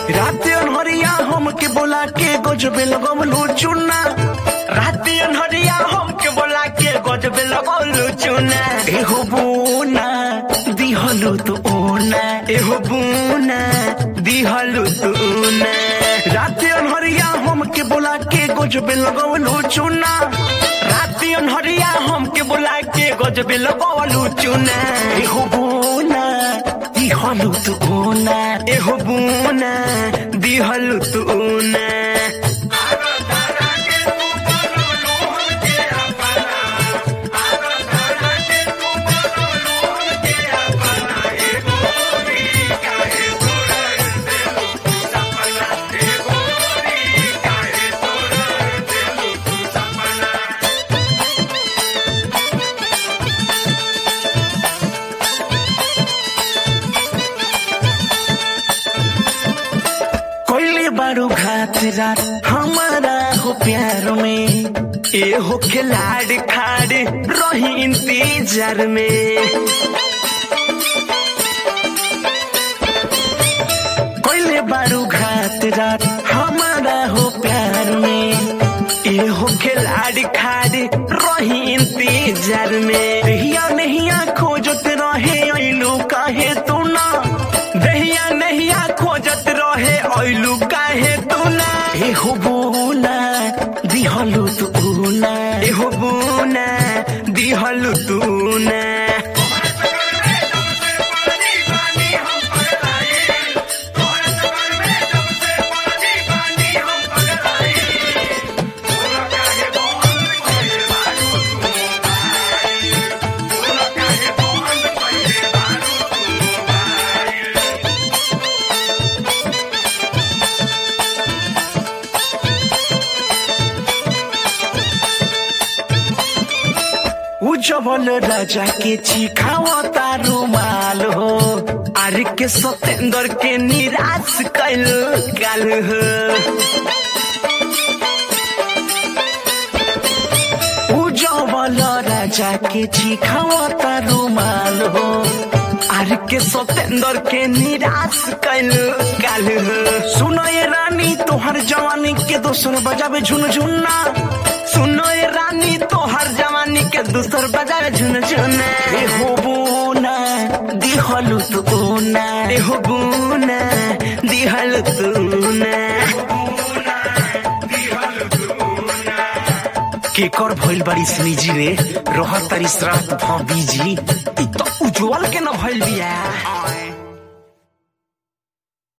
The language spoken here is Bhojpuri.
रात अनहरिया हमके बोला के गजबे लगवलू चुना रात अनहरिया हमके बोला के गजबे लगौलू चुना एहो बोना दिहलू तू ओना एहो बुना दिहलू तूना रात अनहरिया हमके बोला के गजबे लगवलू चुना रात अनहरिया हमके बोला के गजबे लगौलू चुना एहो बोना दिहलू तू ओना एहो बुना दिहलू तूना कोइले बारू घात रात हमारा हो प्यार में ए हो खिलाड़ खाड़ रही इंतजार में कोइले बारू घात रात हमारा हो प्यार में ए हो खिलाड़ खाड़ रही इंतजार में दहिया नहिया खोजत रहे ऐलू काहे तू ना दहिया नहिया खोजत रहे ऐलू काहे तू ना एहो बोना दिहलू तू ना एहो बुना दिहलू तू ना उजवल राजा के चिखावता रुमाल हो आर के सतेंद्र के निराश कैल काल हो उजवल राजा के चिखावता रुमाल हो आर के सतेंद्र के निराश कैल काल हो सुनो ये रानी तोहर जवानी के दोसर बजावे झुनझुना सुनो ए रानी तो हर जवानी के दूसर बजावे झुन झुन ए हो बोना दिहलू तू ना एहो बुना दिहल तूना केकर भइल बाड़ी निजी रे रहत तारी श्राद्ध भ बीजी इ त उज्जवल के न भइल बिया